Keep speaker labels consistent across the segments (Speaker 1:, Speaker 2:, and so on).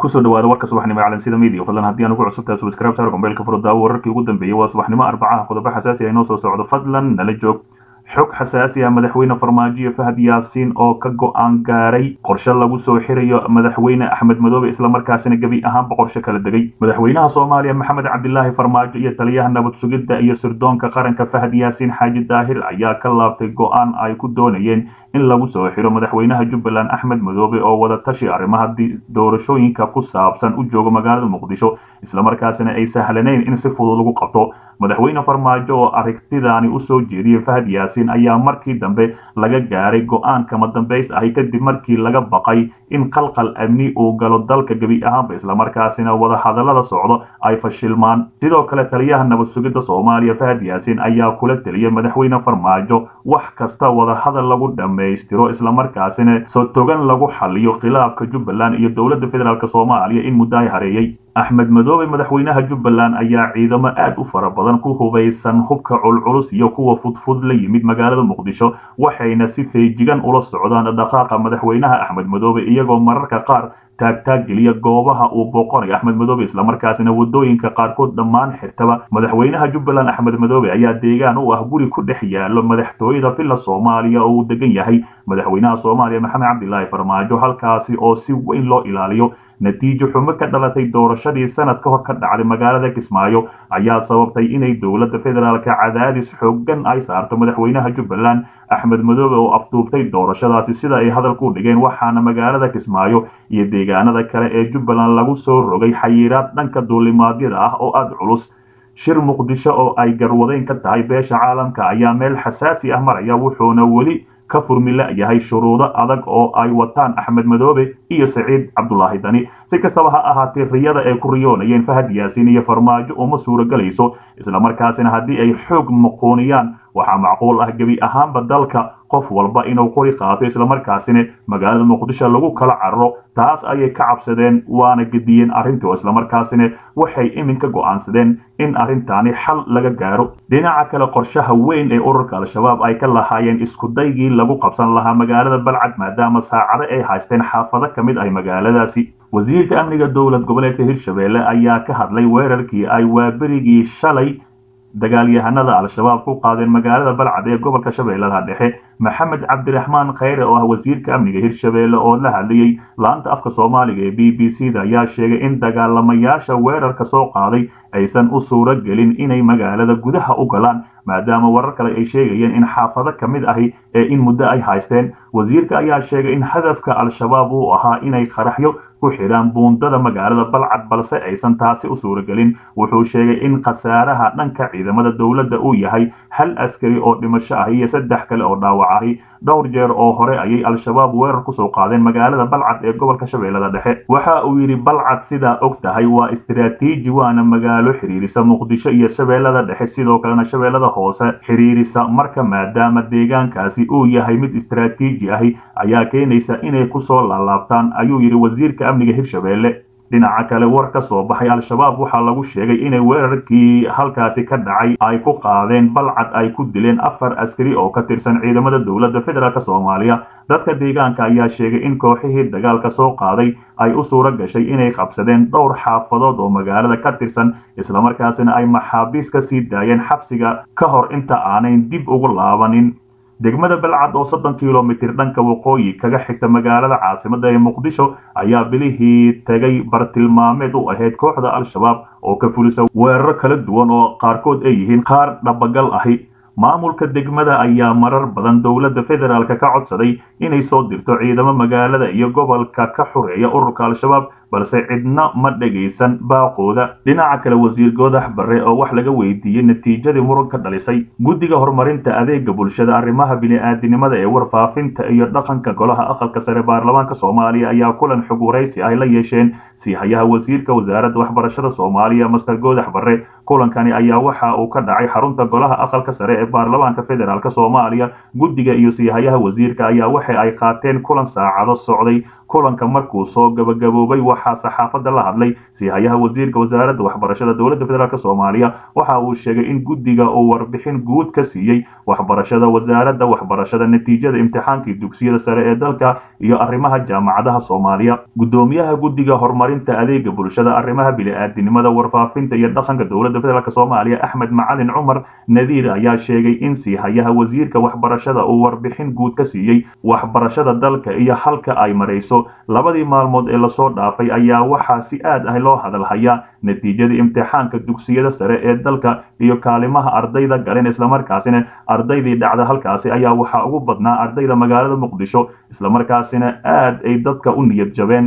Speaker 1: kusoo dhawaada warka subaxnimo calansida media fadlan haddii aan ugu cusubtahay subscribe saar gombeelka furudaawo wararkii ugu dambeeyey waa subaxnimo arbacaha qodobo xasaasi ah inoo soo socdo fadlan nala joog xog xasaasi ah madaxweyne farmaajo fahad yaasiin oo ka go-aan gaaray qorshe lagu soo xirayo madaxweyne axmed madoobe islamarkaasina gebi ahaanba qorshe kala degay madaxweynaha soomaaliya maxamed cabdilaahi farmaajo iyo taliyaha nabad sugidda iyo sirdoonka qaranka fahad yaasiin xaaji daahir ayaa ka laabtay go-aan ay ku doonayeen in lagu soo xiro madaxweynaha jubbaland axmed madoobe oo wada tashi arrimaha doorashooyinka ku saabsan u jooga magaalada muqdisho islamarkaasina ay sahlanayn in si fudud lagu qabto madaxweyne farmaajo oo aragtidaani usoo jeediyey fahad yaasiin ayaa markii dambe laga gaaray go-aan kama dambays ahi kadib markii laga baqay in qalqal amni uu galo dalka gebi ahaanba islamarkaasina wada hadallada socdo ay fashilmaan sidoo kale taliyaha nabad sugidda soomaaliya fahad yaasiin ayaa kula teliyay madaxweyne farmaajo wax kasta wada hadal lagu dhammaystiro islamarkaasina sotogan lagu xaliyo khilaafka jubbaland iyo dowladda federaalk soomaaliya in muddo ay hareeyey axmed madoobe madaxweynaha jubbaland ayaa ciidamo aad u fara badan ku hubaysan hubka culculus iyo kuwa fudfud la yimid magaalada muqdisho waxayna si feejigan ula socdaan dhaqaaqa madaxweynaha axmed madoobe iyagoo mararka qaar taagtaag geliya goobaha uu booqanayo axmed madoobe islamarkaasina wadooyinka qaarkood dhammaan xirtaba madaxweynaha jubbaland axmed madoobe ayaa deegaan u ah guri ku dhex yaalo madaxtooyada villa soomaaliya oo uu degan yahay madaxweynaha soomaaliya maxamed cabdilaahi farmaajo halkaasi oo si weyn loo ilaaliyo natiijo xumo ka dhalatay doorashadii sanad ka hor ka dhacday magaalada kismaayo ayaa sababtay inay dowladda federaalka cadaadis xoogan ay saarto madaxweynaha jubbaland axmed madoobe oo afduubtay doorashadaasi sida ay hadalku dhigeen waxaana magaalada kismaayo iyo deegaanada kale ee jubbaland lagu soo rogay xayiraad dhanka duulimaadyada ah oo aada culus shir muqdisho oo ay garwadeyn ka tahay beesha caalamka ayaa meel xasaasi ah maraya wuxuuna weli ka furmila yahay shuruudo adag oo ay wataan axmed madoobe iyo saciid cabdulaahi dani si kastaba ha ahaatee riyada ay ku riyoonayeen fahad yaasiin iyo farmaajo uma suuragelayso islamarkaasina haddii ay xoog muquuniyaan waxaa macquul ah gebi ahaanba dalka qof walba inuu qori qaato islamarkaasina magaalada muqdisho lagu kala cararo taas ayay ka cabsadeen waana gediyeen arrintii oo islamarkaasina waxay iminka go'aansadeen in arrintaani xal laga gaaro dhinaca kale qorshaha weyn ee ururka al-shabaab ay ka lahaayeen iskudaygii lagu qabsan lahaa magaalada balcad maadaama saacado ay haysteen xaafado ka mid ah magaaladaasi wasiirka amniga dowlad goboleedka hirshabeelle ayaa ka hadlay weerarkii ay waaberigii shalay dagaalyahanada al-shabaab ku qaadeen magaalada balcad ee gobolka shabeellaha dhexe maxamed cabdiraxmaan kheyre oo ah wasiirka amniga hirshabeelle oo la hadlayey laanta afka soomaaliga ee b b c da ayaa sheegay in dagaalamayaasha weerarka soo qaaday aysan u suuro gelin inay magaalada gudaha u galaan maadaama warar kale ay sheegayeen in xaafado ka mid ahi ee in muddo ay haysteen wasiirka ayaa sheegay in hadafka al-shabaab uu ahaa inay qaraxyo ku xidhaan buundada magaalada balcad balse aysan taasi u suuragelin wuxuu sheegay in khasaaraha dhanka ciidamada dowladda uu yahay hal askari oo dhimasho ah iyo saddex kale oo dhaawac ahi dhowr jeer oo hore ayay al-shabaab weerar kusoo qaadeen magaalada balcad ee gobolka shabeellada dhexe waxa uu yidhi balcad sidaa og tahay waa istiraatiiji waana magaalo xidhiirisa muqdisho iyo shabeellada dhexe sidoo kalena shabeellada hoose xidhiirisa marka maadaama deegaankaasi uu yahay mid istiraatiiji ahi ayaa keenaysa inay kusoo laalaabtaan ayuu yidhi wasiirka amniga hirshabeelle dhinaca kale war ka soo baxay al-shabaab waxaa lagu sheegay inay weerarkii halkaasi ka dhacay ay ku qaadeen balcad ay ku dileen afar askari oo ka tirsan ciidamada dowladda federaalk soomaaliya dadka deegaanka ayaa sheegay in kooxihii dagaalka soo qaaday ay u suuro gashay inay qabsadeen dhowr xaafadood oo magaalada ka tirsan islamarkaasina ay maxaabiis ka sii daayeen xabsiga ka hor inta aanayn dib ugu laabanin degmada balcad oo soddon kilomitir dhanka waqooyi kaga xigta magaalada caasimada ee muqdisho ayaa bilihii tegay bartilmaameed u ahayd kooxda al-shabaab oo ka fulisa weeraro kala duwan oo qaarkood ay yihiin qaar dhabagal ahi maamulka degmada ayaa marar badan dowladda federaalk ka codsaday inay soo dirto ciidamo magaalada iyo gobolka ka xureeya ururka al-shabaab balse cidna ma dhagaysan baaqooda dhinaca kale wasiir goodax barre oo wax laga weydiiyey natiijadii muran ka dhalisay guddiga horumarinta adeega bulshada arrimaha bini-aadinimada ee warfaafinta iyo dhaqanka golaha aqalka sare baarlamaanka soomaaliya ayaa kulan xog waraysi ay la yeesheen siihayaha wasiirka wasaaradda waxbarashada soomaaliya master goodax barre kulankani ayaa waxa uu ka dhacay xarunta golaha aqalka sare ee baarlamaanka federaalk soomaaliya guddiga iyo siihayaha wasiirka ayaa waxa ay qaateen kulan saacado socday kulanka markuu soo gabagaboobay waxaa saxaafadda la hadlay siihayaha wasiirka wasaaradda waxbarashada dowladda federaalk soomaaliya waxa uu sheegay in guddiga uu warbixin guud ka siiyey waxbarashada wasaaradda waxbarashada natiijada imtixaankii dugsiyada sare ee dalka iyo arrimaha jaamacadaha soomaaliya guddoomiyaha guddiga horumarinta adeega bulshada arrimaha bili-aadinimada warfaafinta iyo dhaqanka dowladda federaalk soomaaliya axmed macalin cumar nadiir ayaa sheegay in siihayaha wasiirka waxbarashada uu warbixin guud ka siiyey waxbarashada dalka iyo halka ay marayso labadii maalmood ee lasoo dhaafay ayaa waxaa si aad ah loo hadalhayaa natiijada imtixaanka dugsiyada sare ee dalka iyo kaalimaha ardayda galeen islamarkaasina ardaydii dhacda halkaasi ayaa waxaa ugu badnaa ardayda magaalada muqdisho islamarkaasina aad ay dadka u niyad jabeen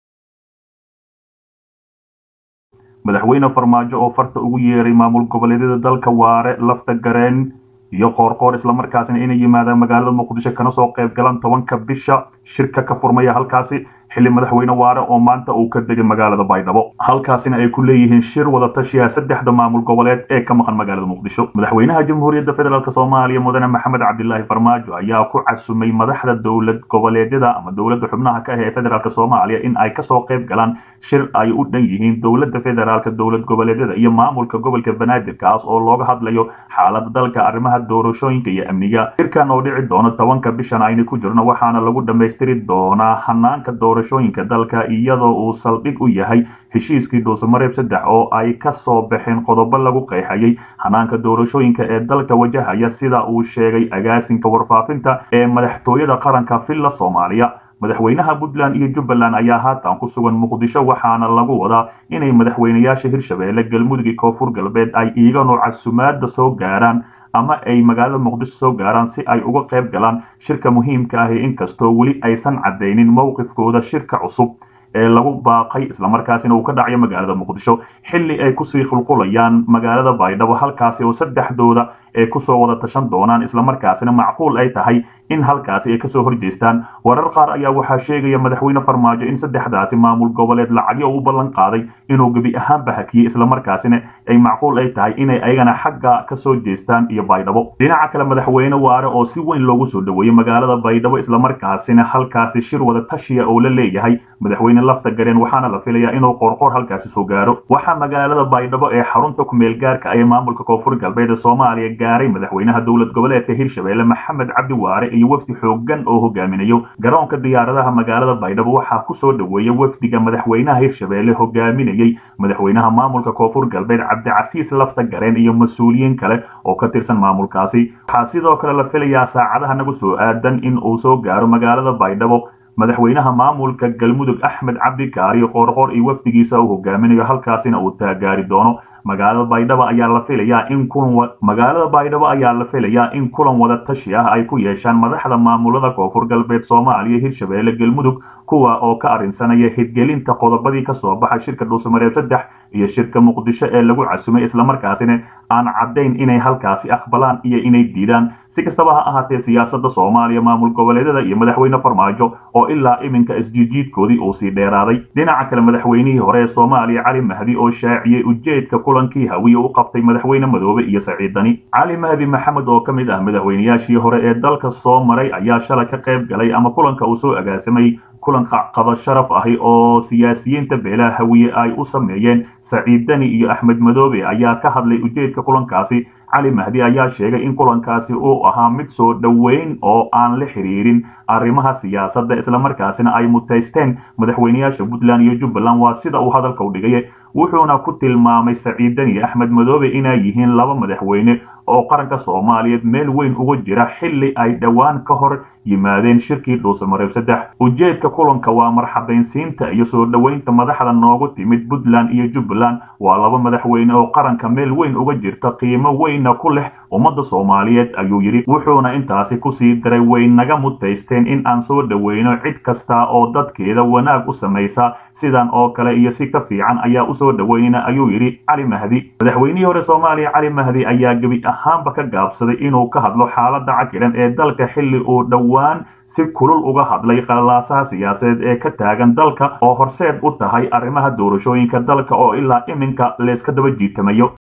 Speaker 1: madaxweyne farmaajo oo farta ugu yeeray maamul goboleedyada dalka waare lafta gareen iyo qoorqoor islamarkaasina inay yimaadaan magaalada muqdisho kana soo qayb galaan tobanka bisha shirka ka furmaya halkaasi xilli madaxweyne waare oo maanta uu ka degay magaalada baydhabo halkaasina ay ku leeyihiin shir wada tashiya saddexda maamul goboleed ee ka maqan magaalada muqdisho madaxweynaha jamhuuriyadda federaalk soomaaliya mudane maxamed cabdilaahi farmaajo ayaa ku casumay madaxda dowlad goboleedyada ama dowladda xubnaha ka ah ee federaalk soomaaliya in ay kasoo qayb galaan shir ay u dhan yihiin dowladda federaalk dowlad goboleedyada iyo maamulka gobolka banaadir kaas oo looga hadlayo xaalada dalka arrimaha doorashooyinka iyo amniga shirkan oo dhici doono tobanka bishan ayna ku jirno waxaana lagu dhammaystiri doonaa hanaanka doorashooyinka dalka iyadoo uu saldhig u yahay heshiiskii dhuusamareeb saddex oo ay ka soo baxeen qodobo lagu qeexayay hanaanka doorashooyinka ee dalka wajahaya sida uu sheegay agaasinka warfaafinta ee madaxtooyada qaranka villa soomaaliya madaxweynaha puntland iyo jubbaland ayaa haatan ku sugan muqdisho waxaana lagu wadaa inay madaxweynayaasha hirshabeelle galmudug iyo koonfur galbeed ay iiganu casumaada soo gaaraan ama ay magaalada muqdisho soo gaaraan si ay uga qayb galaan shirka muhiimka ahi inkastoo weli aysan caddaynin mowqifkooda shirka cusub ee lagu baaqay islamarkaasina uu ka dhacayo magaalada muqdisho xilli ay kusii qulqulayaan magaalada baydhabo halkaasi oo saddexdooda ay kusoo wada tashan doonaan islamarkaasina macquul ay tahay in halkaasi ay kasoo horjeestaan warar qaar ayaa waxaa sheegaya madaxweyne farmaajo in saddexdaasi maamul goboleed lacagyo u ballan qaaday inuu gebi ahaanba hakiyey islamarkaasina ay macquul ay tahay inay ayagana xagga kasoo jeestaan iyo baydhabo dhinaca kale madaxweyne waare oo si weyn loogu soo dhaweeyey magaalada baydhabo islamarkaasina halkaasi shir wada tashiya oo la leeyahay madaxweyne lafta gareen waxaana la filayaa inuu qoorqoor halkaasi soo gaaro waxaa magaalada baydhabo ee xarunta kumeel gaarka ee maamulka koonfur galbeed ee soomaaliya gaaray madaxweynaha dowlad goboleedka hirshabeelle maxamed cabdi waare iyo wafdi xoogan oo hogaaminayo garoonka diyaaradaha magaalada baydhabo waxaa kusoo dhaweeya wafdiga madaxweynaha hirshabeelle hogaaminayey madaxweynaha maamulka koonfur galbeed cabdicasiis lafta gareen iyo mas-uuliyiin kale oo ka tirsan maamulkaasi waxaa sidoo kale la filayaa saacadaha nagu soo aadan in uu soo gaaro magaalada baydhabo madaxweynaha maamulka galmudug axmed cabdi kaari qoorqoor iyo wafdigiisa uu hogaaminayo halkaasina uu taagaari doono magaalada baydhabo ayaa la filayaa in kulan magaalada baydhabo ayaa la filayaa in kulan wada tashi ah ay ku yeeshaan madaxda maamulada koonfur galbeed soomaaliya hirshabeelle galmudug kuwa oo ka arrinsanaya hirgelinta qodobadii kasoo baxay shirka dhuusamareeb saddex iyo shirka muqdisho ee lagu casumay islamarkaasina aan caddayn inay halkaasi aqbalaan iyo inay diidaan si kastaba ha ahaatee siyaasadda soomaaliya maamul goboleedyada iyo madaxweyne farmaajo oo ilaa iminka isjiijiidkoodii uu sii dheeraaday dhinaca kale madaxweynihii hore ee soomaaliya cali mahdi oo shaaciyey ujeedka kulankii hawiye u qabtay madaxweyne madoobe iyo saciidani cali mahdi maxamed oo ka mid ah madaxweynayaashii hore ee dalka soo maray ayaa shalay ka qayb galay ama kulanka uu soo agaasamay kulan qado sharaf ahi oo siyaasiyiinta beelaha hawiye ay u sameeyeen saciid dani iyo axmed madoobe ayaa ka hadlay ujeedka kulankaasi cali mahdi ayaa sheegay in kulankaasi uu ahaa mid soo dhoweyn oo aan la xiriirin arrimaha siyaasadda islamarkaasina ay mutaysteen madaxweynayaasha puntland iyo jubbaland waa sida uu hadalka u dhigay wuxuuna ku tilmaamay saciid dani iyo axmed madoobe inay yihiin laba madaxweyne oo qaranka soomaaliyeed meel weyn uga jira xilli ay dhowaan ka hor yimaadeen shirkii dhuusamareeb saddex ujeedka kulanka waa marxabaynsiinta iyo soo dhoweynta madaxda noogu timid puntland iyo jubbaland waa laba madaxweyne oo qaranka meel weyn uga jirta qiimo weynna ku leh ummadda soomaaliyeed ayuu yidhi wuxuuna intaasi kusii daray way naga mutaysteen in aan soo dhoweyno cid kasta oo dadkeeda wanaag u samaysa sidan oo kale iyo si ka fiican ayaa usoo dhoweynayna ayuu yidhi cali mahdi madaxweynihii hore soomaaliya cali mahdi ayaa gebi ahaanba ka gaabsaday inuu ka hadlo xaaladda cakiran ee dalka xilli uu dhowaan si kulul uga hadlay qalalaasaha siyaasadeed ee ka taagan dalka oo horseed u tahay arrimaha doorashooyinka dalka oo ilaa iminka layska daba jiitamayo